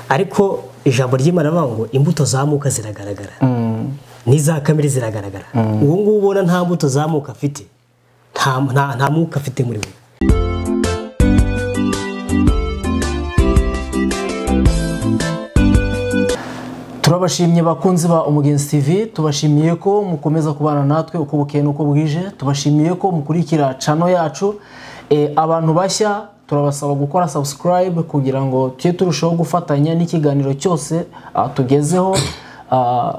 ariko ijambo ry'imana rivuga ngo imbuto zamuka ziragaragara n'iza kamere ziragaragara ubu ngubu ubona nta mbuto zamuka afite nta mwuka afite muri we turabashimye bakunzi ba umugenzi tv tubashimiye ko mukomeza kubana natwe uko bukeye n'uko bwije tubashimiye ko mukurikira cano yacu Eh, abantu bashya turabasaba gukora subscribe kugira ngo tujye turushaho gufatanya n'ikiganiro cyose ah, tugezeho ah,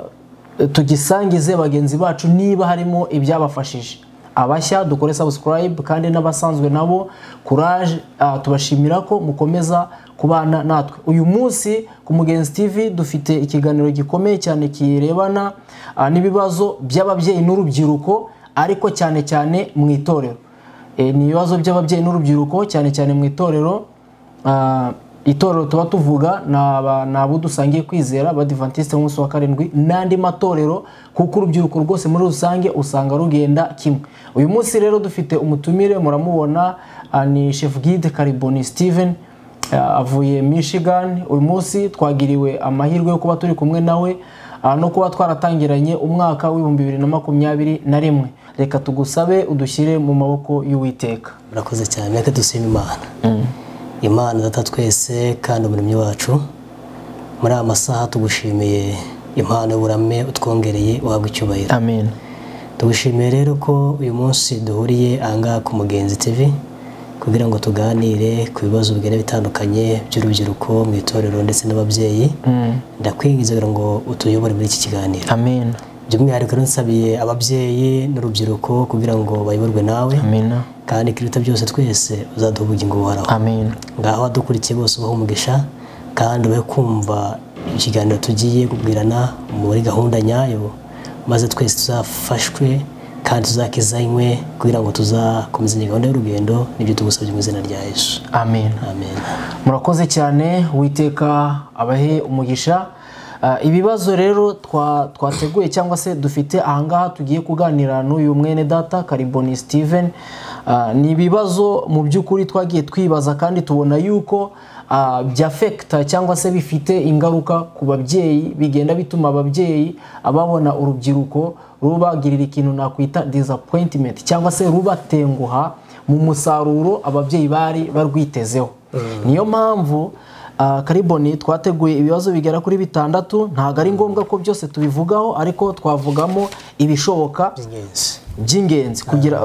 tugisangize bagenzi bacu niba harimo ibyabafashije abashya dukore subscribe kandi n'abasanzwe nabo courage ah, tubashimira ko mukomeza kubana natwe uyu munsi ku mugenzi tv dufite ikiganiro gikomeye cyane kirebana ah, n'ibibazo by'ababyeyi n'urubyiruko ariko cyane cyane mu itorero Eh, ni ibibazo by'ababyeyi n'urubyiruko cyane cyane mu itorero Ah, itorero tuba tuvuga ni aba- ni abo dusangiye kwizera abadivantisite umunsi wa karindwi n'andi matorero kuko urubyiruko rwose muri rusange usanga rugenda kimwe uyu munsi rero dufite umutumire muramubona ah, ni chef guide kariboni steven Ah, avuye michigan uyu munsi twagiriwe amahirwe yo kuba turi kumwe nawe ah, no kuba twaratangiranye umwaka w'ibihumbi bibiri na makumyabiri na rimwe reka tugusabe udushyire mu maboko y'uwiteka murakoze cyane reka dusime imana imana data twese kandi umuremyi wacu muri aya masaha tugushimiye impano y'uburame utwongereye wahabwa icyubahiro amen tugushimiye rero ko uyu munsi duhuriye ahangaha ku mugenzi tv kugira ngo tuganire ku bibazo bigenda bitandukanye by'urubyiruko mu itorero ndetse n'ababyeyi ndakwinginze ngo utuyobore muri iki kiganiro amen by'umwihariko rero nsabiye ababyeyi n'urubyiruko kugira ngo bayoborwe nawe amen kandi kiruta byose twese uzaduha ubugingo buhoraho amen ngaho abadukurikiye bose ubahe umugisha kandi ube kumva ikiganiro tugiye kubwirana muri gahunda nyayo maze twese tuzafashwe kandi tuzakizanywe kugira ngo tuzakomeze iyi gahunda y'urugendo nibyo tugusabye mu izina rya yesu amen amen murakoze cyane witeka abahe umugisha Ah, ibibazo rero twa- twateguye cyangwa se dufite ahangaha tugiye kuganira n'uyu mwene data kariboni steven Ah, ni ibibazo mu by'ukuri twagiye twibaza kandi tubona yuko ah, byafekita cyangwa se bifite ingaruka ku babyeyi bigenda bituma ababyeyi babona urubyiruko rubagirira ikintu nakwita disappointment cyangwa se rubatenguha mu musaruro ababyeyi bari barwitezeho niyo mpamvu ah, kariboni twateguye ibibazo bigera kuri bitandatu ntabwo ari ngombwa ko byose tubivugaho ariko twavugamo ibishoboka ingenzi by'ingenzi kugira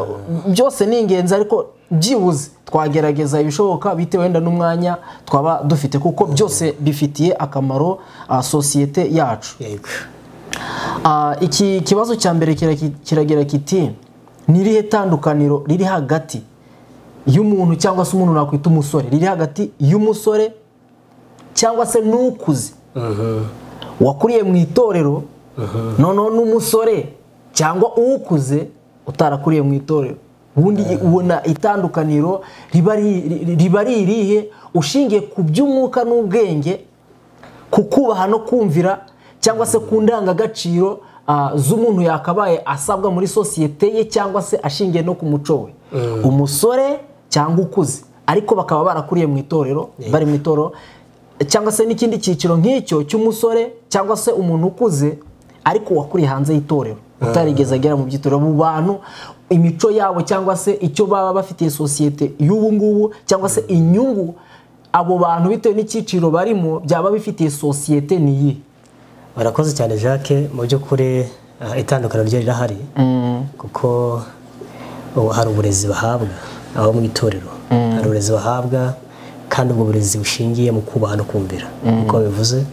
byose ni ingenzi ariko byibuze twagerageza ibishoboka bitewe wenda n'umwanya twaba dufite kuko byose bifitiye akamaro ah, sosiyete yacu yego Ah, iki kibazo cya mbere kiraki- kiragira kiti nirihe tandukaniro riri hagati y'umuntu cyangwa se umuntu nakwita umusore riri hagati y'umusore cyangwa se n'ukuze wakuriye mu itorero noneho n'umusore cyangwa uwukuze utarakuriye mu itorero ubundi ubona itandukaniro riba ri- ri- riba ari irihe ushingiye ku by'umwuka n'ubwenge kukubaha no kumvira cyangwa se ku ndangagaciro ah, z'umuntu yakabaye asabwa muri sosiyete ye cyangwa se ashingiye no ku muco we umusore cyangwa ukuze ariko bakaba barakuriye mu itorero bari mu itorero cyangwa se n'ikindi cyiciro nk'icyo cy'umusore cyangwa se umuntu ukuze ariko wakuriye hanze y'itorero utarigeze agera mu by'itorero mu bantu imico yabo cyangwa se icyo baba bafitiye sosiyete y'ubu ngubu cyangwa se inyungu abo bantu bitewe n'icyiciro barimo byaba bifitiye sosiyete ni iyi barakoze cyane jacques mu by'ukuri ah, itandukaniro ryo rirahari kuko ubu hari uburezi bahabwa aho mu itorero hari uburezi bahabwa kandi ubwo burezi bushingiye mu kubaha no kumvira uko bivuze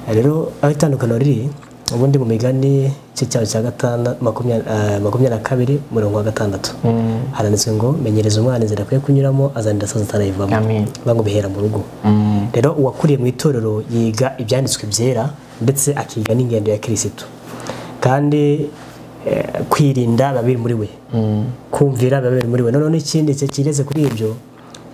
rero aho itandukaniro riri ubundi mu migani cye cyawe cya gatanu makumya- ah, makumyabiri na kabiri murongo wa gatandatu haranditswe ngo menyereza umwana inzira akwiye kunyuramo azanira saza atarayivamo Amen. bangwa bihera mu rugo rero uwakuriye mu itorero yiga ibyanditswe byera ndetse akiga n'ingendo ya kirisitu kandi eh, kwirinda biba biri muri we kumvira biba biri muri we noneho n'ikindi cye kireze kuri ibyo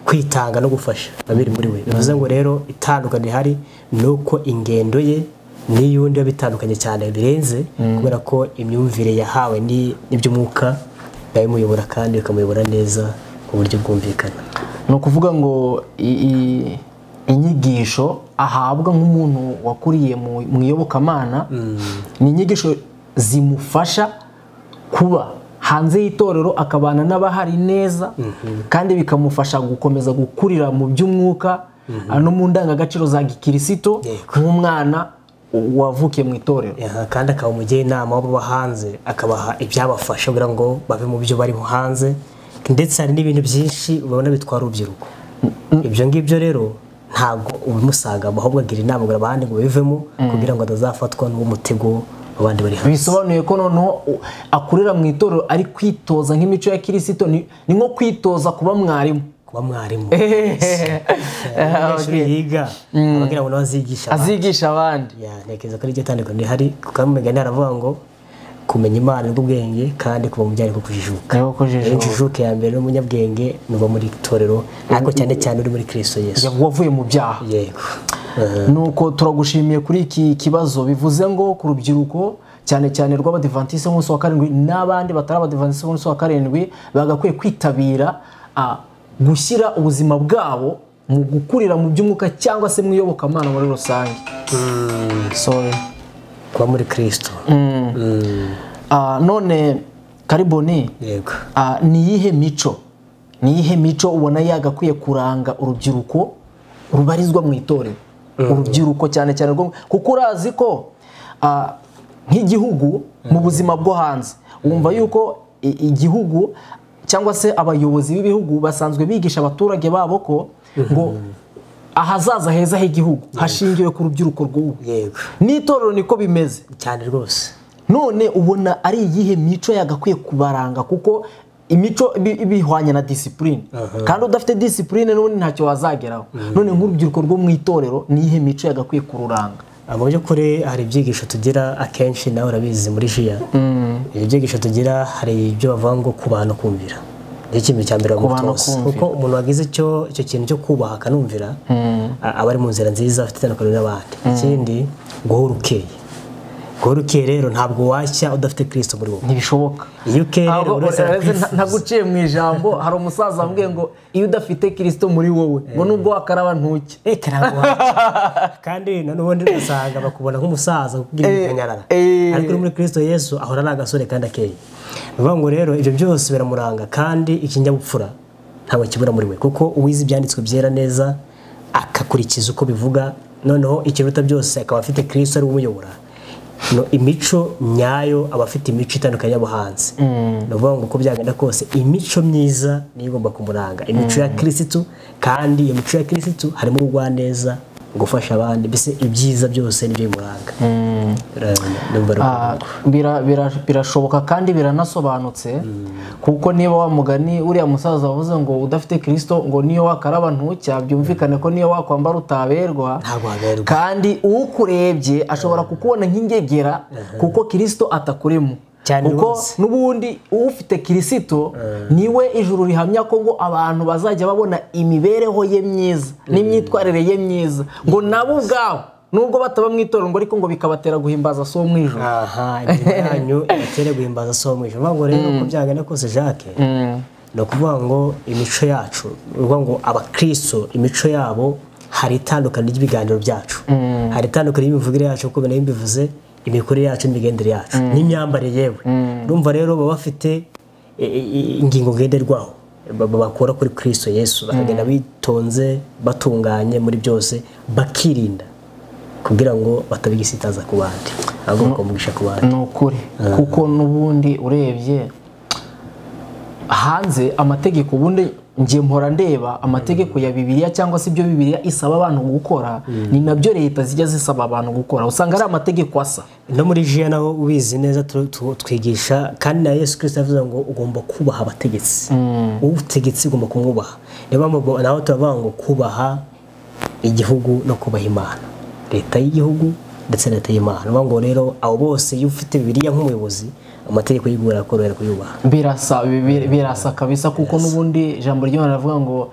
kwitanga no gufasha biba biri muri we bivuze ngo rero itandukanye rihari ni uko ingendo ye n'iy'undi biba bitandukanye cyane birenze kubera ko imyumvire yahawe ni- n'iby'umwuka biba bimuyobora kandi bikamuyobora neza ku buryo bwumvikana ni ukuvuga ngo i- i- inyigisho ahabwa nk'umuntu wakuriye mu- mu iyobokamana ni inyigisho zimufasha kuba hanze y'itorero akabana n'abahari neza kandi bikamufasha gukomeza gukurira mu by'umwuka no mu ndangagaciro za gikirisito Yego. nk'umwana wavukiye mu itorero Aha, kandi akaba umugira inama w'ababa hanze akabaha ibyabafasha kugira ngo bave mu byo bari hanze ndetse hari n'ibintu byinshi ubona bitwara urubyiruko ibyo ngibyo rero ntabwo ubimusaga ahubwo agira inama ngo abandi ngo bivemo kugira ngo atazafatwa n'umutego w'abandi bari hanze bisobanuye ko noneho u- akurira mu itorero ari kwitoza nk'imico ya kirisito ni ni nko kwitoza kuba mwarimu kuba mwarimu Ah, umunyeshuri okay. yiga aba agira ngo nawe azigisha abandi. azigisha abandi Ya, ntekereza ko aricyo tandukanye rihari kuko imigani haravuga ngo kumenya imana ni ubwenge kandi kuba mu byaha kujijuka Niko kujijuka. rero injijuke ya mbere n'umunyabwenge ni uba muri itorero ariko cyane cyane uri muri kirisito yesu wavuye mu byaha yego Eh, nuko turagushimiye kuri iki kibazo bivuze ngo ku rubyiruko cyane cyane rw'abadivantisite b'umunsi wa karindwi n'abandi batari abadivantisite b'umunsi wa karindwi bagakwiye kwitabira ah, gushyira ubuzima bwabo mu gukurira mu by'umwuka cyangwa se mu iyobokamana muri rusange sorry kuba muri kirisito Mm, Ah, none kariboni yego ah, ni iyihe mico ni iyihe mico ubona yagakwiye kuranga urubyiruko rubarizwa mu itorero urubyiruko cyane cyane rwo kuko urazi ko ah, nk'igihugu mu buzima bwo hanze wumva yuko i- igihugu cyangwa se abayobozi b'ibihugu basanzwe bigisha abaturage babo ko ngo ahazaza heza h'igihugu hashingiwe ku rubyiruko rw'ubu yego n'itorero niko bimeze cyane rwose none ubona ari iyihe mico yagakwiye kubaranga kuko imico ibi- ibihwanye na disipurine kandi udafite disipurine n'ubundi ntacyo wazageraho none nk'urubyiruko rwo mu itorero ni iyihe mico yagakwiye kururanga Ah, mu by'ukuri hari ibyigisho tugira akenshi nawe urabizi muri jiya ibyo byigisho tugira hari ibyo bavuga ngo kubahana kumvira nicyo kintu cya mbere Kubahana bagutoza. kumvira. kuko umuntu wagize icyo icyo kintu cyo kubaha akanumvira a- aba ari mu nzira nziza afite itandukaniro n'abandi ikindi guhora ukeye guhora ukeye rero ntabwo washya udafite kirisito muri wowe ntibishoboka iyo ukeye rero Ntabwo- buri wese uretse nta- arakwifuza. ntaguciye mu ijambo hari umusaza wambwiye ngo iyo udafite kirisito muri wowe ngo nubwo wakaraba ntuke Reka ntabwo washya. kandi na n'ubundi usanga bakubona nk'umusaza kugira Eh, ikanyarara eh. ariko uri muri kirisito yesu ahora ari agasore kandi akeye ni ukuvuga ngo rero ibyo byose biramuranga kandi ikinyabupfura ntabwo kibura muri we kuko uwize ibyanditswe byera neza akakurikiza uko bivuga noneho ikiruta byose akaba afite kirisito ari we umuyobora No, imico nyayo aba afite imico itandukanye y'abahanzi ni ukuvuga ngo uko byagenda kose imico myiza niyo igomba kumuranga imico ya kirisitu kandi iyo mico ya kirisitu harimo ubugwaneza gufasha abandi mbese ibyiza byose nibyo bimuranga Urabona, ndumva ari Ah, bira- bira- birashoboka kandi biranasobanutse kuko niba wa mugani uriya musaza wavuze ngo udafite kirisito ngo niyo wakaraba ntucya byumvikane ko niyo wakwambara utaberwa ntabwo haberwa kandi ukurebye ashobora kukubona nk'ingegera kuko kirisito atakurimo Cyane kuko rwose. n'ubundi ufite kirisito niwe ijuru rihamya ko ngo abantu bazajya babona imibereho ye myiza n'imyitwarire ye myiza ngo nabo ubwabo nubwo bataba mu itorero ngo ariko ngo bikabatera guhimbaza si mu ijoro aha imirimo yanyu ibatere guhimbaza si uwo mwijima ni ukuvuga ngo rero uko byagenda kose jacques ni ukuvuga ngo imico yacu ni ukuvuga ngo abakristo imico yabo hari itandukanye ry'ibiganiro byacu hari itandukanye y'imivugire yacu kuko nayo mbivuze imikorere yacu n'imigendere yacu n'imyambarire yewe urumva rero baba bafite i- i- i- ingingo ngenderwaho ba- ba- bakura kuri kristo yesu bakagenda bitonze batunganye muri byose bakirinda kugira ngo batabigisitaza ku bandi ahubwo bakamugisha ku bandi ni ukuri kuko n'ubundi urebye hanze amategeko ubundi ngiye mpora ndeba amategeko ya bibiliya cyangwa se ibyo bibiliya isaba abantu gukora ni nabyo leta zijya zisaba abantu gukora usanga ari amategeko asa no muri jiya naho ubizi neza tu- tu- twigisha kandi na yesu kirisito yavuze ngo ugomba kubaha abategetsi ubutegetsi ugomba kumwubaha niyo mpamvu ubwo naho turavuga ngo kubaha igihugu no kubaha imana leta y'igihugu ndetse na leta y'imana niyo mpamvu rero abo bose iyo ufite bibiliya nk'umuyobozi amategeko y'igihugu arakorohera kuyubaha birasa bi- birasa kabisa kuko n'ubundi ijambo ry'imana rivuga ngo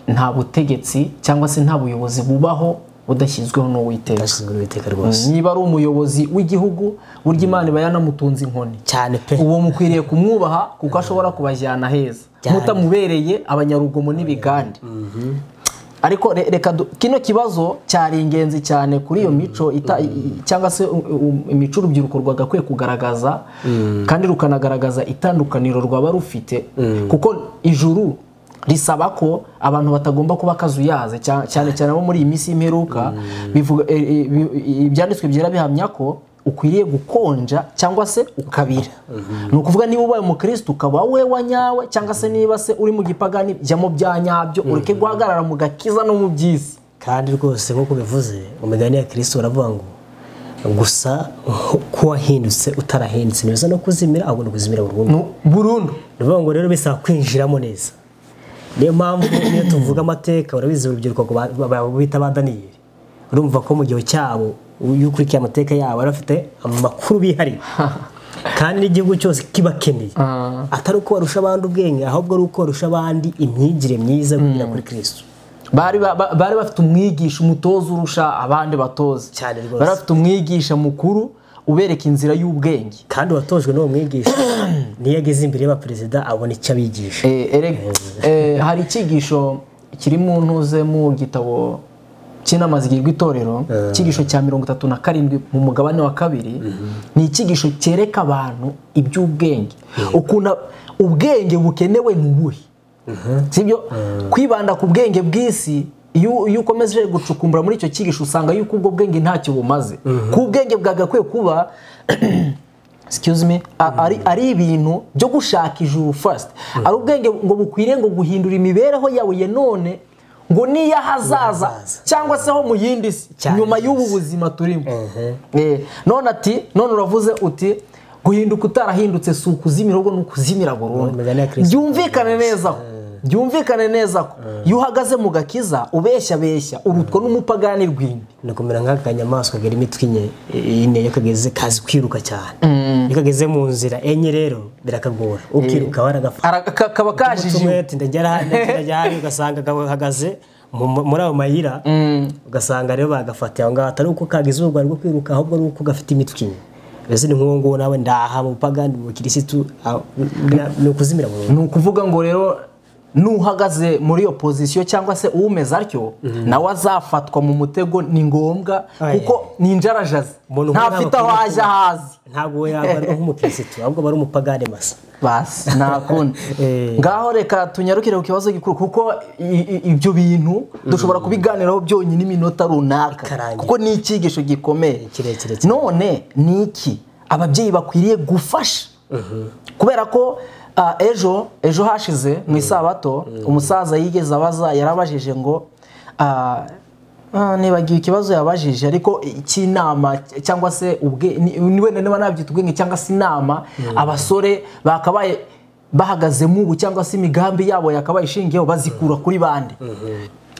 nta butegetsi cyangwa se nta buyobozi bubaho budashyizweho n'uwiteka ndashinzwe n'uwiteka rwose niba ari umuyobozi w'igihugu burya imana iba yanamutunze inkoni cyane pe uwo mukwiriye kumwubaha kuko ashobora kubajyana heza Cyane. mutamubereye abanyarugomo n'ibigande ariko re- reka du- kino kibazo cyari ingenzi cyane kuri iyo mico ita- cyangwa se u- u- imico urubyiruko rwagakwiye kugaragaza kandi rukanagaragaza itandukaniro rwaba rufite kuko ijuru risaba ko abantu batagomba kuba akazuyaze cya- cyane cyane abo muri iyi minsi y'imperuka bivuga- e- e- bi- i- ibyanditswe byera bihamya ko ukwiriye gukonja cyangwa se ukabira ni ukuvuga niba ubaye umukirisitu ukaba we wanyawe cyangwa se niba se uri mu gipagani jya mu bya nyabyo ureke guhagarara mu gakiza no mu by'isi kandi rwose nk'uko bivuze mu migani ya kirisito baravuga ngo gusa nko- ko wahindutse utarahindutse ntibiza no kuzimira ahubwo ni ukuzimira burundu Nu- burundu ni ukuvuga ngo rero bisaba kwinjiramo neza niyo mpamvu iyo tuvuga amateka urabizi urubyiruko ngo ba- ba- ba- bita ba daniyeli urumva ko mu gihe cyabo iyo ukurikiye amateka yabo bari bafite amakuru bihariye kandi n'igihugu cyose kibakeneye Ah. atari uko barusha abandi ubwenge ahubwo ari uko barusha abandi imyigire myiza kugira kuri kirisito bari ba- ba- bari bafite umwigisha umutoza urusha abandi batoza Cyane rwose. bari bafite umwigisha mukuru ubereka inzira y'ubwenge kandi uwatojwe n'uwo mwigisha niyo ageze imbere y'abaperezida abona icyo abigisha Eh, erega- eh, hari icyigisho kiri mu ntuze mu gitabo cy'inama zigirwa itorero icyigisho cya mirongo itatu na karindwi mu mugabane wa kabiri ni icyigisho cyereka abantu iby'ubwenge ukuntu ubwenge bukenewe ni ubuhe sibyo kwibanda ku bwenge bw'isi iyo iyo ukomeje gucukumbura muri icyo cyigisho usanga yuko ubwo bwenge ntacyo bumaze kuko ubwenge bwagakwiye kuba excuse me a- ari, ari ibintu byo gushaka ijuru first ari ubwenge ngo bukwiriye ngo guhindura imibereho yawe ya none ngo niy'ahazaza Y'ahazaza. cyangwa se ho mu yindi si Cyane nyuma rwose. y'ubu buzima turimo Eh, none ati none uravuze uti guhinduka utarahindutse si ukuzimira ahubwo ni ukuzimira burundu Imigani ya Kristo. byumvikane neza ko byumvikane neza ko iyo uhagaze mu gakiza ubeshya beshya urutwa n'umupagani rw'indi ni ukumera nk'aka kanyamaswa karimo imitwe ine ine iyo kageze kazi kwiruka cyane iyo kageze mu nzira enye rero birakagora ukiruka waragafata Ara- ka- kaba kajijiwe tumwete ndagera hano ndagera hano ugasanga gahagaze mu- muri ayo mayira ugasanga rero bagafatiye aho ngaho atari uko kagize urwari rwo kwiruka ahubwo ari uko gafite imitwe ine mbese ni nk'uwo nguwo nawe ndaha mu bupagani mu kirisitu ah, na- ni ukuzimira burundu ni ukuvuga ngo rero n'uhagaze muri iyo pozisiyo cyangwa se umeze atyo nawe azafatwa mu mutego ni ngombwa Oya. kuko ni injarajazi Umuntu ntafite aho nk'aho ajya ahazi ntabwo we yabarwa nk'umukirisitu ahubwo bari umupagani masa basi nta kundi Eh. ngaho reka tunyarukire ku kibazo gikuru kuko i- i- ibyo bintu dushobora kubiganiraho byonyine iminota runaka Ikarangira. kuko ni icyigisho gikomeye kirekire cyane. none ni iki ababyeyi bakwiriye gufasha kubera ko ah, ejo ejo hashize mu isabato umusaza yigeze abaza yarabajije ngo ah, ah, nibagiwe ikibazo yabajije ariko icy'inama cyangwa se ubwe ni- ni wenda niba nabyita ubwenge cyangwa se inama abasore bakabaye bahagazemo ubu cyangwa se imigambi yabo yakabaye ishingiyeho bazikura kuri bande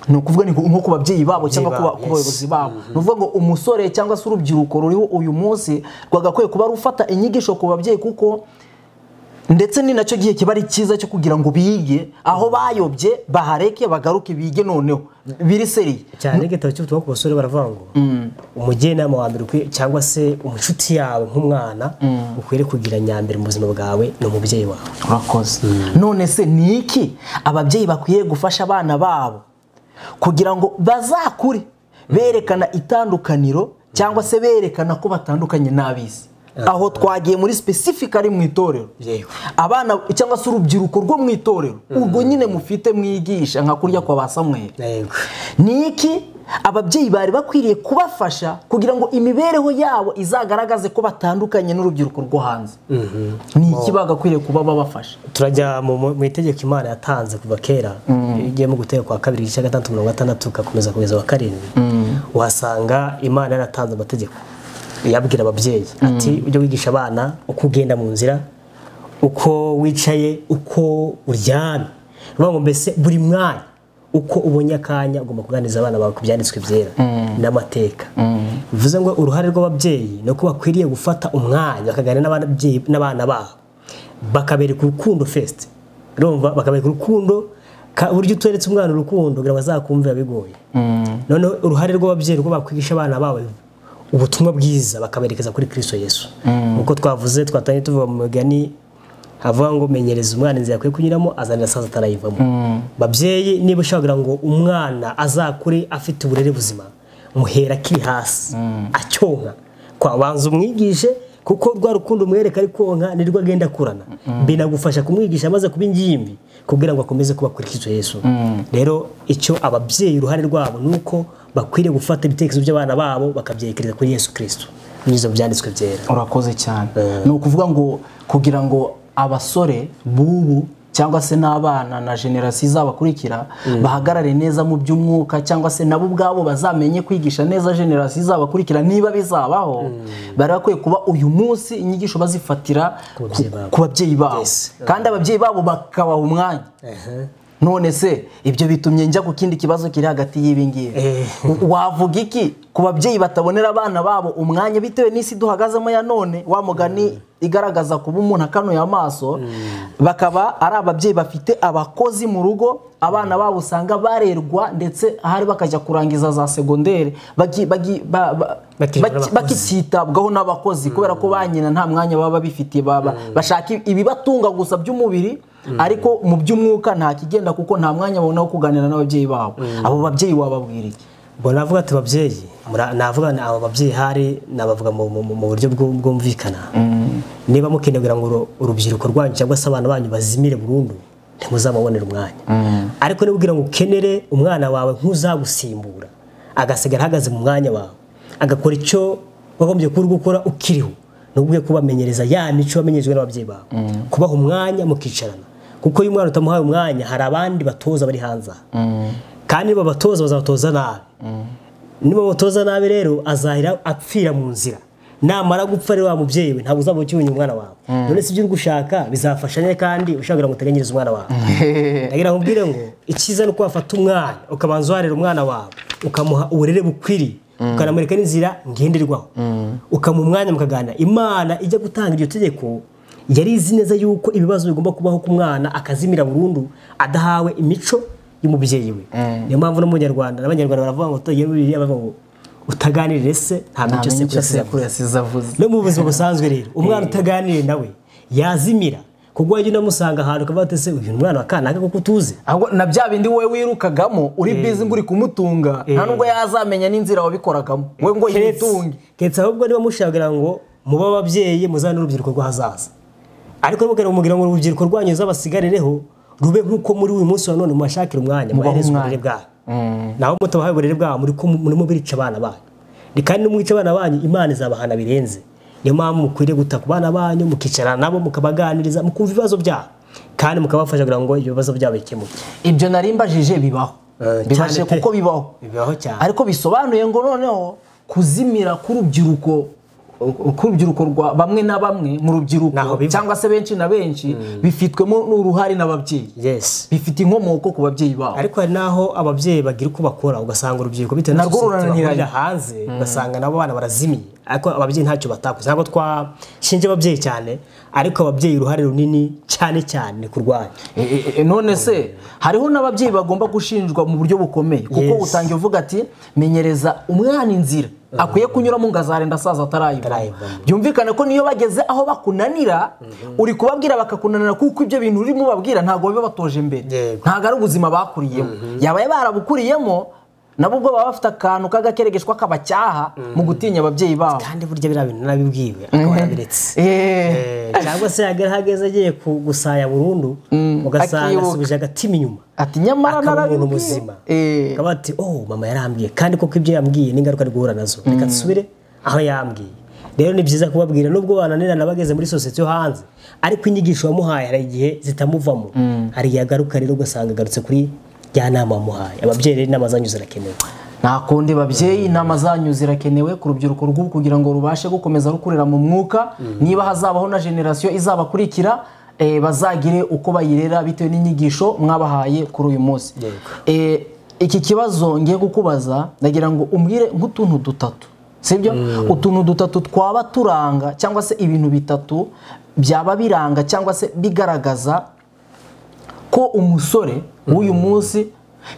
ni ukuvuga ni nko ku babyeyi babo cyangwa ku ba- babo, ku yes. bayobozi babo ni ukuvuga ngo umusore cyangwa se urubyiruko ruriho uyu munsi rwagakwiye kuba rufata inyigisho ku babyeyi kuko ndetse ni nacyo gihe kiba ari cyiza cyo kugira ngo bige aho bayobye bahareke bagaruke bige noneho biri seriye cyane igitabo cy'ubutumwa ku basore baravuga ngo umujyanama wa mbere ukwiye- cyangwa se inshuti yawe nk'umwana ukwiriye kugira nyambere mu buzima bwawe ni umubyeyi wawe urakoze none se ni iki ababyeyi bakwiriye gufasha abana babo kugira ngo bazakure berekana itandukaniro cyangwa se berekana ko batandukanye n'ab'isi aho twagiye muri specifically mu itorero Yewe. abana cyangwa se urubyiruko rwo mu itorero urwo nyine mufite mwigisha nka kurya kwa ba samweri yego ni iki ababyeyi bari bakwiriye kubafasha kugira ngo imibereho yabo izagaragaze ko batandukanye n'urubyiruko rwo hanze ni iki bagakwiriye kuba babafasha turajya mu mu- mu itegeko imana yatanze kuva kera iyo ugiye mu gutera kwa kabiri igice gatandatu mirongo gatandatu ugakomeza kugeza wa karindwi uhasanga imana yaratanze amategeko yabwira ababyeyi ati ujye wigisha abana uko ugenda mu nzira uko wicaye uko uryamye bivuga ngo mbese buri mwanya uko ubonye akanya ugomba kuganiriza abana bawe ku byanditswe byera n'amateka bivuze ngo uruhare rw'ababyeyi ni uko bakwiriye gufata umwanya bakaganira n'ababyeyi n'abana babo bakabereka urukundo fesite urumva bakabereka urukundo ka- uburyo uteretse umwana urukundo kugira ngo azakumvira bigoye noneho uruhare rw'ababyeyi rwo bakwigisha abana babo ubutumwa bwiza bakaberekeza kuri kristo yesu nk'uko twavuze twatangiye tuvuga mu migani havuga ngo menyereza umwana inzira akwiye kunyuramo azanira saa atarayivamo babyeyi niba ushaka kugira ngo umwana azakure afite uburere buzima muhera akiri hasi acyonka kwabanza umwigishe kuko rwa rukundo umwereka ari konka nirwo agenda akurana binagufasha kumwigisha amaze kuba ingimbi kugira ngo akomeze kuba kuri Kristo Yesu rero icyo ababyeyi uruhare rwabo ni uko bakwiriye gufata ibitekerezo by'abana babo bakabyerekereza kuri Yesu Kristo binyuze mu byanditswe byera urakoze cyane ni ukuvuga ngo kugira ngo abasore b'ubu cyangwa se n'abana na generasiyo izabakurikira bahagarare neza mu by'umwuka cyangwa se nabo ubwabo bazamenye kwigisha neza generasiyo izabakurikira niba bizabaho bari bakwiye kuba uyu munsi inyigisho bazifatira babyeyi ku- babo. ku babyeyi babo kandi ababyeyi babo bakabaha umwanya none se ibyo bitumye njya ku kindi kibazo kiri hagati y'ibingibi Eh. wavuga iki ku babyeyi batabonera abana babo umwanya bitewe n'isi duhagazemo ya none wa mugani igaragaza kuba umuntu akanuye amaso bakaba ari ababyeyi bafite abakozi mu rugo abana babo usanga barerwa ndetse ahari bakajya kurangiza za segonderi bagi- bagi- ba- ba- Bakijijwe baki- n'abakozi. bakitabwaho n'abakozi kubera ko ba nyina nta mwanya baba bifitiye baba bashaka ibibatunga gusa by'umubiri ariko mu by'umwuka nta kigenda kuko nta mwanya babona wo kuganira n'ababyeyi babo abo babyeyi wababwira iki Bo navuga ati babyeyi mura- navuga na- abo babyeyi hari nabavuga mu, mu, mu- mu buryo bw'u- bwumvikana niba mukeneye kugira ngo uru- urubyiruko rwanyu cyangwa se abana banyu bazimire burundu ntimuzamubonera umwanya ariko niba ugira ngo ukenere umwana wawe ntuzagusimbura agasigara ahagaze mu mwanya wawe agakora icyo wagombye kuba uri gukora ukiriho ni ubwo kubamenyereza ya mico wamenyerejwe n'ababyeyi bawe kubaha umwanya mukicarana kuko iyo umwana utamuhaye umwanya hari abandi batoza bari hanze aha kandi babatoza bazabatoza nabi niba babatoza nabi rero azahira apfira mu nzira namara gupfa rero wa mubyeyi we ntabwo uzaba ukiyonya umwana wawe none se ibyo uri gushaka bizafasha ne kandi ushaka kugira ngo uteganyirize umwana wawe ndagira ngo mbwire ngo icyiza ni uko wafata umwanya ukabanza uharera umwana wawe ukamuha uburere bukwiriye ukanamureka n'inzira ngenderwaho ukamuha umwanya mukaganira imana ijya gutanga iryo tegeko yari izi neza yuko ibibazo bigomba kubaho ku mwana akazimira burundu adahawe imico y'umubyeyi we niyo mpamvu no mu Nyarwanda n'abanyarwanda baravuga ngo tugira bibiliya bavuga ngo utaganirire se nta mico sekuru yavuze yasize avuze no mu buzima busanzwe rero umwana utaganiriye nawe yazimira kuko wajya unamusanga ahantu ukaba wate se uyu ni umwana wa kanaka kuko utuzi ahubwo na bya bindi wowe wirukagamo uri bizi ngo uri kumutunga nta nubwo yazamenya n'inzira wabikoragamo we ngo yitunge keretse ahubwo niba mushaka ngo mube ababyeyi muzane urubyiruko rw'ahazaza ariko rero mugira ngo urubyiruko rwanyu ruzabasigarereho rube nk'uko muri uyu munsi wa none mubashakira umwanya mubahereza umwanya. uburere bwayo naho mutabahaye uburere bwabo muri ko murimo birica abana banyu Ni kandi n'umwica abana banyu imana izabahana birenze niyo mpamvu mukwiriye guta ku bana banyu mukicarana nabo mukabaganiriza mukumva ibibazo byabo kandi mukabafasha kugira ngo ibyo bibazo byabo bikemuke ibyo nari mbajije bibaho Eh, bibajije cyane pe. kuko bibaho bibaho cyane ariko bisobanuye ngo noneho kuzimira k'urubyiruko k'urubyiruko rwa bamwe na bamwe mu rubyiruko Naho biva. cyangwa se benshi na benshi bifitwemo n'uruhare n'ababyeyi yes bifite inkomoko ku babyeyi babo ariko hari n'aho ababyeyi bagira uko bakora ugasanga urubyiruko bitewe na Narwo sosiyete bahurira rurananiranye. hanze ugasanga nabo abana barazimiye ariko ababyeyi ntacyo batakoze ntabwo twashinja ababyeyi cyane ariko ababyeyi uruhare runini cyane cyane ni kurwanya E, e, e, none se hariho n'ababyeyi bagomba gushinjwa mu buryo bukomeye kuko Yes. utangiye uvuga ati menyereza umwana inzira akwiye kunyuramo ngo azarenda asaza atarayivamo Atarayivamo. byumvikane ko niyo bageze aho bakunanira uri kubabwira bakakunanira kuko ibyo bintu urimo ubabwira ntabwo biba batoje imbere Yego. ntabwo ari ubuzima bakuriyemo yabaye barabukuriyemo nabo ubwo baba bafite akantu k'agakeregeshwa kabacyaha mu gutinya ababyeyi babo kandi burya biriya bintu nabibwiwe akaba yarabiretse Eh, Eh, cyangwa se yagera aho ageze agiye ku- gusaya burundu ugasanga akibuka. asubije agatima inyuma ati nyamara akaba umuntu narabibwiwe." muzima Eh. akaba ati oh mama yarambwiye kandi koko ibyo yambwiye ni ingaruka ari guhura nazo reka dusubire aho yambwiye rero ni byiza kubabwira nubwo bananirana bageze muri sosiyete yo hanze ariko inyigisho wamuhaye hari igihe zitamuvamo hari igihe agaruka rero ugasanga agarutse kuri rya nama wamuhaye ababyeyi rero inama zanyu zirakenewe nta kundi babyeyi inama zanyu zirakenewe ku rubyiruko rw'ubu kugira ngo rubashe gukomeza rukurira mu mwuka niba hazabaho na generasiyo izabakurikira eh, bazagire uko bayirera bitewe n'inyigisho mwabahaye kuri uyu munsi Yego. Eh, iki kibazo ngiye kukubaza ndagira ngo umbwire nk'utuntu dutatu sibyo utuntu dutatu twaba turanga cyangwa se ibintu bitatu byaba biranga cyangwa se bigaragaza ko umusore w'uyu munsi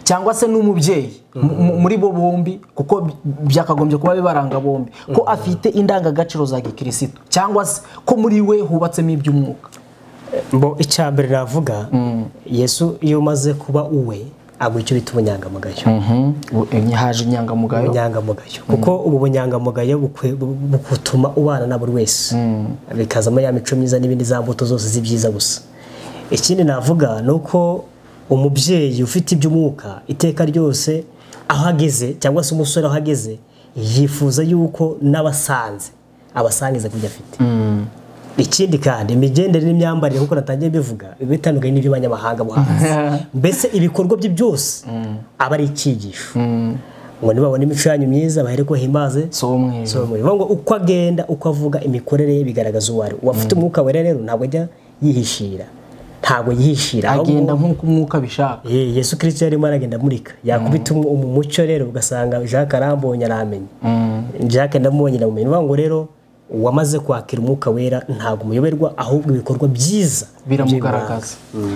cyangwa se n'umubyeyi mu- mu- muri bo bombi kuko by- byakagombye kuba bibaranga bombi ko afite indangagaciro za gikirisitu cyangwa se ko muri we hubatsemo iby'umwuka mbo icya mbere navuga yesu iyo umaze kuba uwe agwa icyo bita ubunyangamugayo Mhm. haje inyangamugayo ubunyangamugayo kuko ubu bunyangamugayo bukwe- bu- butuma ubana na buri wese bikazamo ya mico myiza n'ibindi za mbuto zose z'ibyiza gusa ikindi navuga ni uko umubyeyi ufite iby'umwuka iteka ryose aho ageze cyangwa se umusore aho ageze yifuza yuko n'abasanze abasangiza ku byo afite ikindi kandi imigendere n'imyambarire nk'uko natangiye mbivuga biba bitandukanye n'iby'abanyamahanga bo hanze mbese ibikorwa bye byose aba ari icyigisho ngo nibabona imico yanyu myiza bahereko himaze si umweru so, bivuga ngo uko agenda uko avuga imikorere ye bigaragaza uwo ari we. uwafite umwuka wera rero ntabwo ajya yihishira ntabwo yihishira ahubwo- agenda nk'uko umwuka abishaka Ye- yesu kirisito yarimo aragenda amurika yakubita umu- umu- umucyo rero ugasanga jacques arambonye aramenye jacques ndamubonye ndamumenye ni ukuvuga ngo rero uwamaze kwakira umwuka wera ntabwo umuyoberwa ahubwo ibikorwa byiza biramugaragaza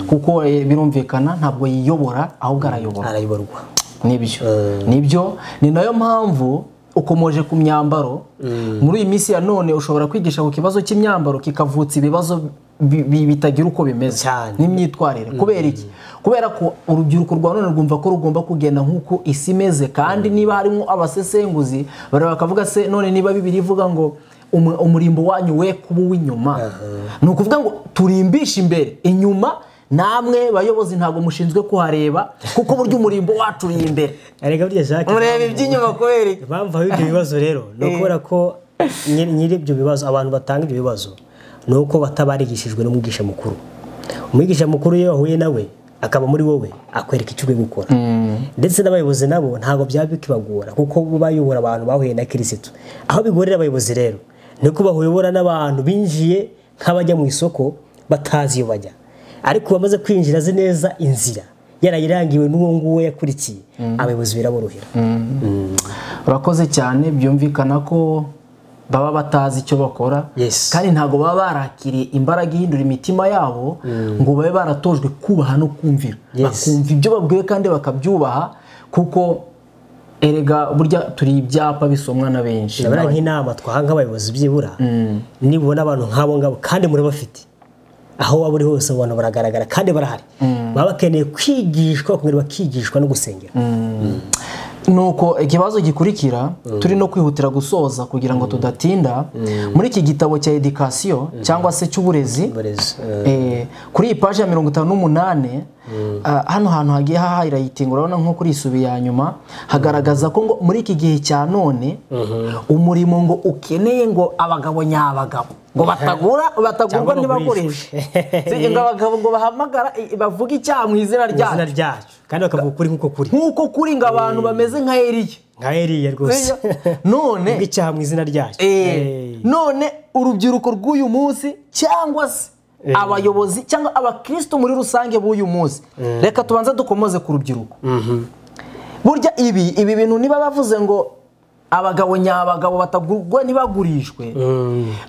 kuko eh, birumvikana ntabwo yiyobora ahubwo arayobora arayoborwa nibyo nibyo ni nayo mpamvu ukomoje ku myambaro muri iyi minsi ya none ushobora kwigisha ku kibazo cy'imyambaro kikavutsa ibibazo bi- bi- bitagira uko bimeze Cyane. n'imyitwarire kubera iki kubera ko urubyiruko rwa none rwumva ko rugomba kugenda nk'uko isi imeze kandi niba harimo abasesenguzi bareba bakavuga se none niba bibiri ivuga ngo "Umu- umurimbo wanyu we kuba uw'inyuma ni ukuvuga ngo turimbishe imbere inyuma namwe bayobozi ntabwo mushinzwe kuhareba kuko burya umurimbo wacu uri imbere arega burya jacques mureba iby'inyuma kubera iki impamvu haba ibyo bibazo rero ni ukubera ko nyiri nyiri ibyo bibazo abantu batanga ibyo bibazo ni uko batabarigishijwe n'umwigisha mukuru umwigisha mukuru iyo wahuye nawe akaba muri wowe akwereka icyo uri gukora ndetse n'abayobozi nabo ntabwo byaba bikibagora kuko bo bayobora abantu bahuye na kirisitu aho bigorera abayobozi rero ni uko bahuyobora n'abantu binjiye nk'abajya mu isoko batazi iyo bajya ariko bamaze kwinjira azi neza inzira yarayirangiwe n'uwo nguwo yakurikiye abayobozi biraborohera urakoze cyane byumvikana ko baba batazi icyo bakora Yes. kandi ntabwo baba barakiriye imbaraga ihindura imitima yabo ngo babe baratojwe kubaha no kumvira Yes. bakumva ibyo babwiwe kandi bakabyubaha kuko erega burya turi ibyapa bisomwa na benshi ndabona nk'inama twaha nk'abayobozi byibura nibona abantu nk'abo ngabo kandi muri bafite aho waba uri hose abantu baragaragara kandi barahari baba bakeneye kwigishwa bakongera bakigishwa no gusengera nuko ikibazo gikurikira turi no kwihutira gusoza kugira ngo tudatinda muri iki gitabo cya edikasiyo cyangwa se cy'uburezi Uburezi, eh, kuri iyi paji ya mirongo itanu n'umunani ah, hano hantu hagiye hahayitinga urabona nko kuri isubi ya nyuma hagaragaza ko ngo muri iki gihe cya none umurimo ngo ukeneye ngo abagabo nyabagabo ngo batagura batagurwa Cyangwa ntibagurishe Si, ngo abagabo ngo bahamagara eh, bavuge icyaha mu izina mu izina ryacu ryacu kandi bakavuga ukuri nk'uko kuri nk'uko kuri ngo abantu bameze nka eriya nka eriya rwose none Ubwo icyaha mu izina ryacu eh, none urubyiruko rw'uyu munsi cyangwa se abayobozi cyangwa abakristo muri rusange b'uyu munsi reka tubanze dukomoze ku rubyiruko burya ibi ibi bintu niba bavuze ngo abagabo nyabagabo batagurwa ntibagurishwe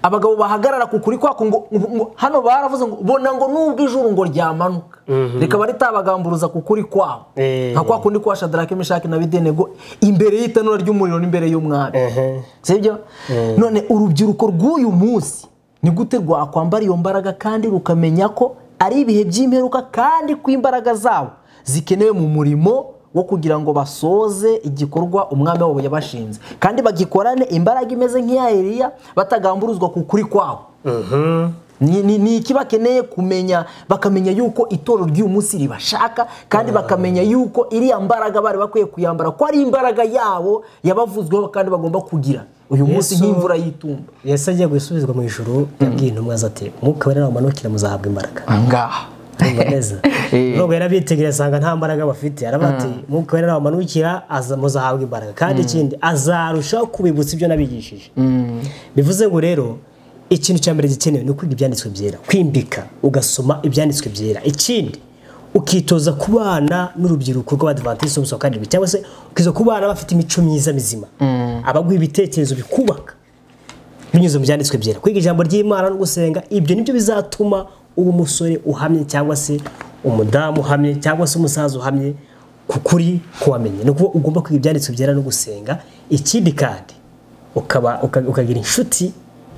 abagabo bahagarara ku kuri kwako ngo ngo- ngo- hano baravuze ngo bona ngo nubwo ijuru ngo ryamanuka rikaba ritabagamburuza ku kuri kwabo Eh. nka kwa kundi kwa shadarake mishaki na bidenego imbere y'itanura ry'umuriro n'imbere y'umwami Ehe. sibyo none urubyiruko rw'uyu munsi ni gute rwakwambara iyo mbaraga kandi rukamenya ko ari ibihe by'imperuka kandi ko imbaraga zabo zikenewe mu murimo wo kugira ngo basoze igikorwa umwami wabo yabashinze kandi bagikorane imbaraga imeze nk'iya Eliya batagamburuzwa ku kuri kwabo ni, ni, ni iki bakeneye kumenya bakamenya yuko itorero ry'uyu munsi ribashaka kandi bakamenya yuko iriya mbaraga bari bakwiye kuyambara ko ari imbaraga yabo yabavuzweho kandi bagomba kugira uyu munsi Yesu- nk'imvura y'itumba yesu agiye gusubizwa mu ijuru yabwiye intumwa ze ati umwuka wera namumanukira muzahabwa imbaraga ahangaha Urumva neza Eh. nubwo yarabitegereza asanga nta mbaraga bafite arabati mwuka wera nabamanukira aza- muzahabwa imbaraga kandi ikindi azarushaho kubibutsa ibyo nabigishije bivuze ngo rero ikintu cya mbere gikenewe ni ukwiga ibyanditswe byera kwimbika ugasoma ibyanditswe byera ikindi ukitoza kubana n'urubyiruko rw'abadivantisiti b'umusoro kandi bibiri, cyangwa se ukiza kubana bafite imico myiza mizima abaguha ibitekerezo bikubaka binyuze mu byanditswe byera kwiga ijambo ry'imana no gusenga ibyo nibyo bizatuma uba umusore uhamye cyangwa se umudamu uhamye cyangwa se umusaza uhamye ku kuri kuwamenya ni ukuvuga ugomba kwiga ibyanditswe byera no gusenga ikindi kandi ukaba uka- ukagira inshuti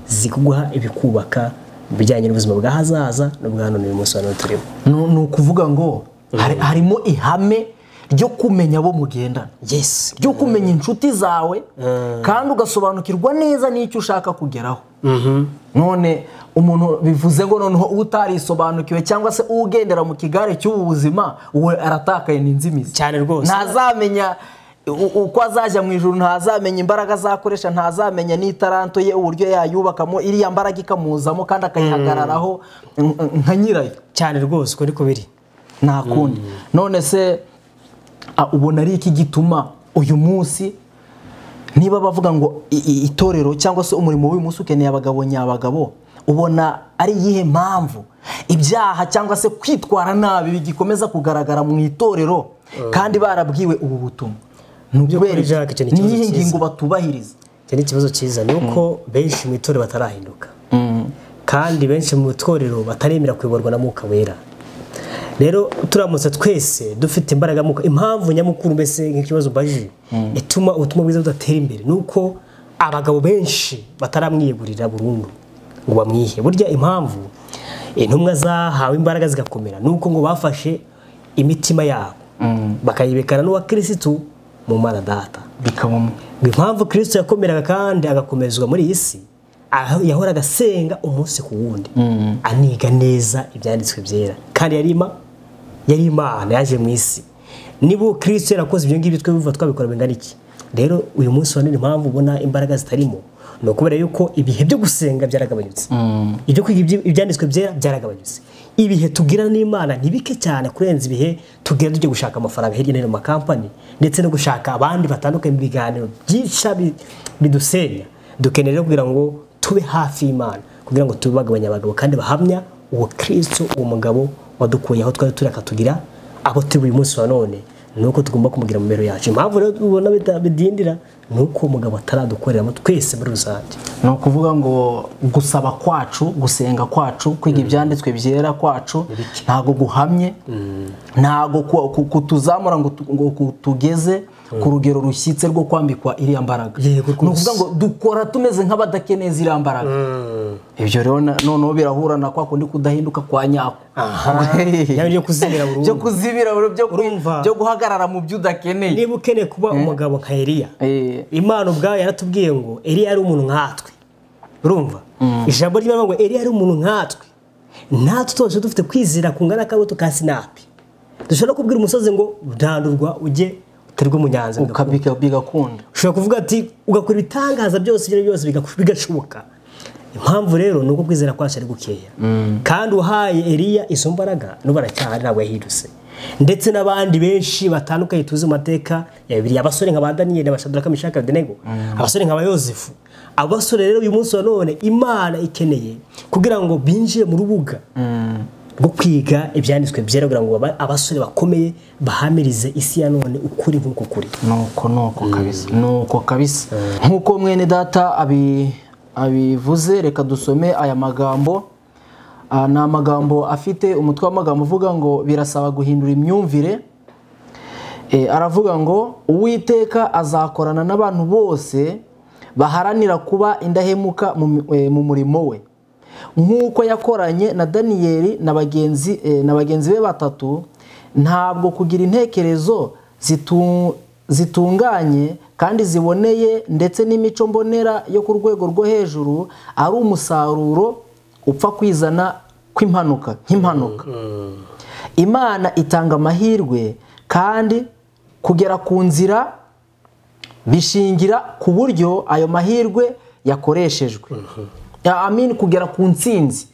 zikuguha ibikubaka bijyanye n'ubuzima bw'ahazaza n'ubwa none uyu munsi wa none turimo ni ukuvuga ngo hari- harimo ihame ryo kumenya abo mugendana yes ryo kumenya inshuti zawe kandi ugasobanukirwa neza n'icyo ushaka kugeraho none umuntu bivuze ngo noneho utarisobanukiwe cyangwa se ugendera mu kigare cy'ubu buzima we aratakaye n'inzimizi cyane rwose ntazamenya u- uko azajya mu ijoro ntazamenya imbaraga azakoresha ntazamenya n'itaranto ye uburyo yayubakamo iriya mbaraga ikamuzamo kandi akayihagararaho nk- nka nyirayo cyane rwose uko niko biri nta kundi none se a- ubona ari iki gituma uyu munsi niba bavuga ngo i- i- itorero cyangwa se umurimo w'uyu munsi ukeneye abagabo nyabagabo ubona ari iyihe mpamvu ibyaha cyangwa se kwitwara nabi bigikomeza kugaragara mu itorero kandi barabwiwe ubu butumwa ni by'ukuri, ukubera iki? Jack, icyo ni ni ikibazo iyihe cyiza. ngingo batubahiriza icyo ni ikibazo cyiza ni uko benshi mu itorero batarahinduka kandi benshi mu itorero bataremera kuyoborwa na mwuka wera rero turamutse twese dufite imbaraga mwuka impamvu nyamukuru mbese nk'ikibazo mbajije ituma ubutumwa bwiza budatera imbere ni uko abagabo benshi bataramwiyegurira burundu ngo bamwihe burya impamvu intumwa zahawe imbaraga zigakomera ni uko ngo bafashe imitima yabo bakayibekana n'uwa kirisitu mu mana data bikabamo ngo impamvu kirisito yakomeraga kandi agakomezwa muri iyi si aho yahoraga asenga umunsi ku wundi aniga neza ibyanditswe byera kandi yari ima- yari imana yaje mu isi niba uwo kirisito yarakoze ibyo ngibyo twebwe twabikora bingana iki rero uyu munsi wa none impamvu ubona imbaraga zitarimo ni ukubera yuko ibihe byo gusenga byaragabanyutse ibyo kwiga ibyi- ibyanditswe byera byaragabanyutse ibihe tugira n'imana ni bike cyane kurenza ibihe tugira tujya gushaka amafaranga hirya no hino mu makampani ndetse no gushaka abandi batandukanye mu biganiro byinshi bi- bidusenya dukeneye rero kugira ngo tube hafi y'imana kugira ngo tube bagabanya abagabo kandi bahamya uwo kirisito uwo mugabo wadukuye aho twari turi akatugira abo turi uyu munsi wa none ni uko tugomba kumugira mu mibereho yacu impamvu rero ubona bita- bidindira ni uko umugabo ataradukoreramo twese muri rusange ni ukuvuga ngo gusaba kwacu gusenga kwacu kwiga ibyanditswe byera kwacu ntago guhamye ntago ku- ku- kutuzamura ngo tu- ngo kutugeze ku rugero rushyitse rwo kwambikwa iriya mbaraga ni Yego rwose. ukuvuga ngo dukora tumeze nk'abadakeneye ziriya mbaraga ibyo rero na- noneho birahura na kwa kundi kudahinduka kwa nyako yaba ibyo kuzimira burundu. byo kuzibira burundu, byo ku- Urumva? byo guhagarara mu byo udakeneye niba ukeneye kuba umugabo nka Eliya Eh, imana ubwayo yaratubwiye ngo Eliya yari umuntu nkatwe urumva ijambo ry'imana ngo Eliya yari umuntu nkatwe natwe twose dufite kwizera kungana n'akabuto ka sinapi dushobora no kubwira umusozi ngo randurwa ujye uterwe mu nyanza bigakura." ukabika bigakunda ushobora kuvuga ati ugakora ibitangaza byose ibyo ari byo byose bigaku- bigashoboka impamvu rero ni uko kwizera kwacu ari gukeya kandi uhaye Eliya izo mbaraga n'ubu aracyahari ntabwo yahindutse ndetse n'abandi benshi batandukanye tuzi mu mateka ya bibiri abasore nka ba daniyeli abashadraka mishaka abedenego abasore nka ba yosefu abo basore rero uyu munsi wa none imana ikeneye kugira ngo binjire mu rubuga rwo kwiga ibyanditswe byera kugira ngo baba abasore bakomeye bahamirize isi ya none ukuri nk'uko kuri nuko nuko kabisa nuko kabisa nk'uko mwene data abi- abivuze reka dusome aya magambo Ah, ni amagambo afite umutwe w'amagambo uvuga ngo birasaba guhindura imyumvire Eh, aravuga ngo uwiteka azakorana n'abantu bose baharanira kuba indahemuka mu mi- eh, mu murimo we nk'uko yakoranye na daniyeli na bagenzi eh, na bagenzi be batatu ntabwo kugira intekerezo zitu- zitunganye kandi ziboneye ndetse n'imico mbonera yo ku rwego rwo hejuru ari umusaruro upfa kwizana kw'impanuka nk'impanuka imana itanga amahirwe kandi kugera ku nzira bishingira ku buryo ayo mahirwe yakoreshejwe Ya- amin kugera ku ntsinzi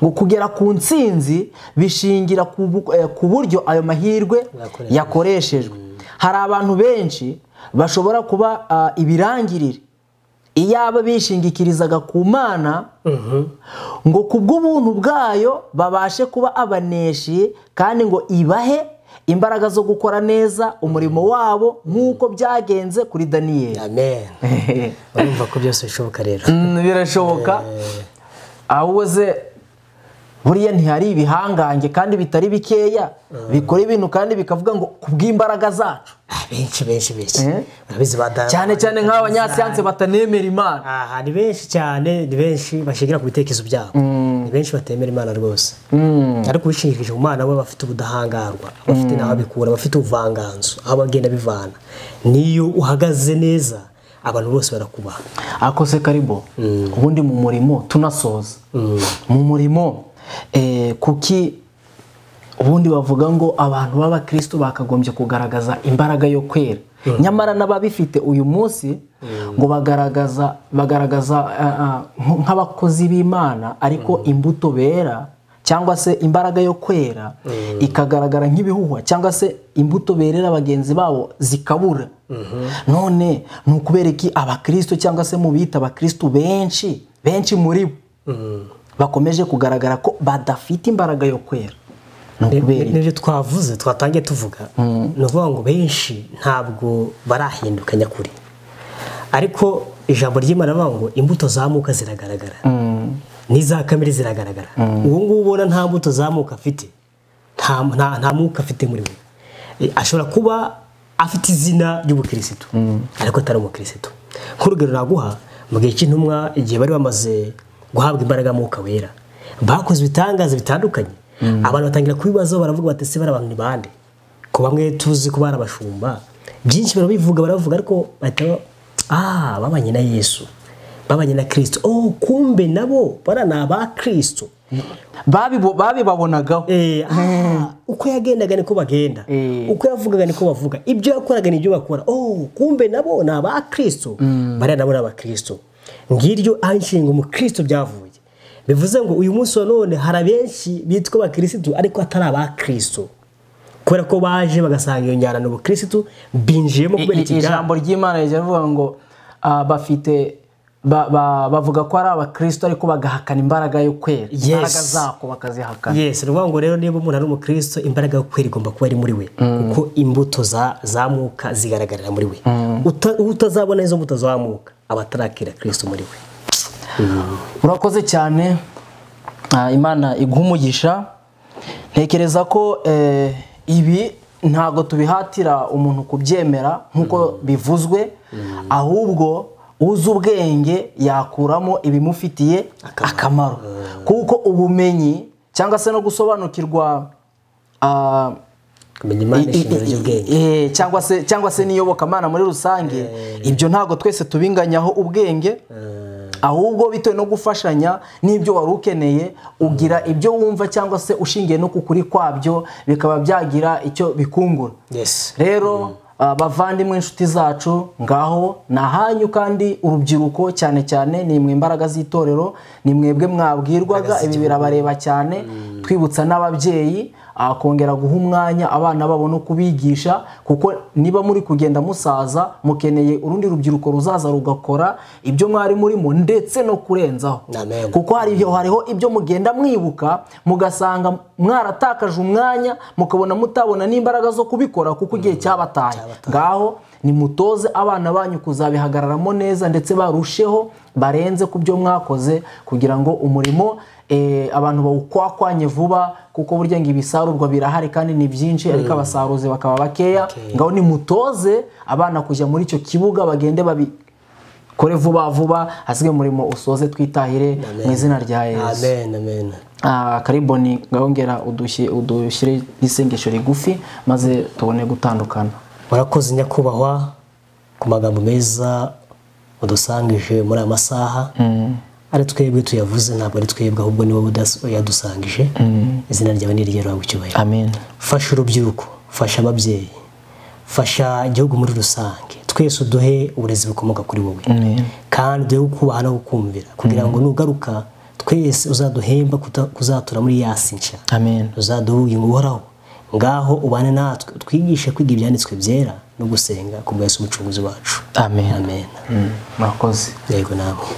ngo kugera ku ntsinzi bishingira ku bu- eh, ku buryo ayo mahirwe Yakoreshejwe. yakoreshejwe hari abantu benshi bashobora kuba ah, ibirangirire iyaba bishingikirizaga ku mana ngo ku bw'ubuntu bwayo babashe kuba abaneshi kandi ngo ibahe imbaraga zo gukora neza umurimo wabo nk'uko byagenze kuri daniyeli amen urumva ko byose bishoboka rero Mm, birashoboka ahubwo se buriya ntihari ibihangange kandi bitari bikeya bikora ibintu kandi bikavuga ngo ku bw'imbaraga zacu Ah, benshi benshi benshi Eh? urabizi badara cyane cyane nk'abanyasiyanse batanemera imana aha ni benshi cyane ni benshi bashingira ku bitekerezo byabo abantu benshi batemera imana rwose ariko ubishingikije ku mana we aba afite ubudahangarwa aba afite n'aho abikura aba afite ubuvanganzo aho abagenda bivana n'iyo uhagaze neza abantu bose barakubaha akose karibu ubundi mu murimo tunasoza mu murimo eh, kuki ubundi bavuga ngo abantu b'abakristo bakagombye kugaragaza imbaraga yo kwera nyamara n'ababifite uyu munsi ngo bagaragaza bagaragaza ah, ah, nk- nk'abakozi b'imana ariko imbuto bera cyangwa se imbaraga yo kwera ikagaragara nk'ibihuhwa cyangwa se imbuto berera bagenzi babo zikabura none ni ukubera iki abakristo cyangwa se mu bita abakristo benshi benshi muri bo bakomeje kugaragara ko badafite imbaraga yo kwera ni ukubera iki n'ibyo twavuze twatangiye tuvuga ni ukuvuga ngo benshi ntabwo barahinduka nyakuri ariko ijambo ry'imana rivuga ngo imbuto zamuka ziragaragara n'iza kamere ziragaragara uwo nguwo ubona nta mbuto zamuka afite nta nta- nta mwuka afite muri we E, ashobora kuba afite izina ry'ubukirisitu ariko atari umukirisitu nk'urugero naguha mu gihe cy'intumwa igihe bari bamaze guhabwa imbaraga mwuka wera bakoze ibitangaza bitandukanye abantu batangira kubibazaho baravuga bati ese bari abantu ni bande ko bamwe tuzi ko bari abashumba byinshi barabivuga baravuga ariko bahita ah babanye na yesu babanye na kirisito oh kumbe nabo bara ni aba kirisito Babibo- babibabonagaho Eh, ah, uko yagendaga niko bagenda Eh. uko yavugaga niko bavuga ibyo yakoraga nibyo bakora oh kumbe nabo ni aba kirisito bariya nabo ni abakristo ngiryo aho inshinga umukristo byavuye bivuze ngo uyu munsi wa none hari abenshi bitwa abakirisitu ariko atari abakristo kubera ko baje bagasanga iyo njyana ni ubukirisitu binjiyemo I- kubera i- ikigambo ijambo ry'imana rijya rivuga ngo ah, bafite ba- ba- bavuga ko ari abakristo ariko bagahakana imbaraga yo kwera Yes. imbaraga zako bakazihakana yes ni ukuvuga ngo rero niba umuntu ari umukristo imbaraga yo kwera igomba kuba ari muri we kuko imbuto za- zamuka zigaragarira muri we Uta- utazabona izo mbuto zamuka aba atarakira kirisito muri we urakoze cyane Ah, imana iguha umugisha ntekereza ko eh, ibi ntabwo tubihatira umuntu kubyemera nk'uko bivuzwe ahubwo uzi ubwenge yakuramo ibimufitiye akamaro kuko ubumenyi cyangwa se no gusobanukirwa ah, kumenya imana I- i- ishingiro i- ry'ubwenge eh, cyangwa se cyangwa se n'iyobokamana muri rusange ibyo ntabwo twese tubinganyaho ubwenge ahubwo bitewe no gufashanya n'ibyo wari ukeneye ugira ibyo wumva cyangwa se ushingiye no ku kuri kwabyo bikaba byagira icyo bikungura yes rero ah, bavandimwe inshuti zacu ngaho ni ahanyu kandi urubyiruko cyane cyane ni mwe imbaraga z'itorero ni mwebwe mwabwirwaga ibi birabareba cyane twibutsa n'ababyeyi ah, kongera guha umwanya abana babo no kubigisha kuko niba muri kugenda musaza mukeneye urundi rubyiruko ruzaza rugakora ibyo mwari murimo ndetse no kurenzaho Amen. kuko hariho hariho ibyo mugenda mwibuka mugasanga mwaratakaje umwanya mukabona mutabona n'imbaraga zo kubikora kuko igihe cyabataye ngaho nimutoze abana banyu kuzabihagararamo neza ndetse barusheho barenze ku byo mwakoze kugira ngo umurimo eh, abantu bawukwakwanye vuba kuko burya ngo ibisarurwa birahari kandi ni byinshi ariko abasaruzi bakaba bakeya Bakeya. ngaho nimutoze abana kujya muri icyo kibuga bagende babi kore vuba vuba hasigaye umurimo usoze twitahire mu izina rya yesu amen amen Ah, kariboni ngahongera udushyi- udushyire n'isengesho rigufi maze tubone gutandukana warakoze nyakubahwa ku magambo meza udusangije muri aya masaha ari twebwe tuyavuze ntabwo ari twebwe ahubwo ni wowe udas- uyadusangije izina ryawe ni iryera icyubahiro amen fasha urubyiruko fasha ababyeyi fasha igihugu muri rusange twese uduhe uburezi bukomoka kuri wowe kandi uduhe kubaha no gukumvira kugira ngo nugaruka twese uzaduhemba kuta- kuzatura muri yasi nshya amen uzaduha ubugingo buhoraho ngaho ubane natwe utwigishe kwiga ibyanditswe byera no gusenga ku bwa Yesu umucunguzi wacu amen amen murakoze yego nawe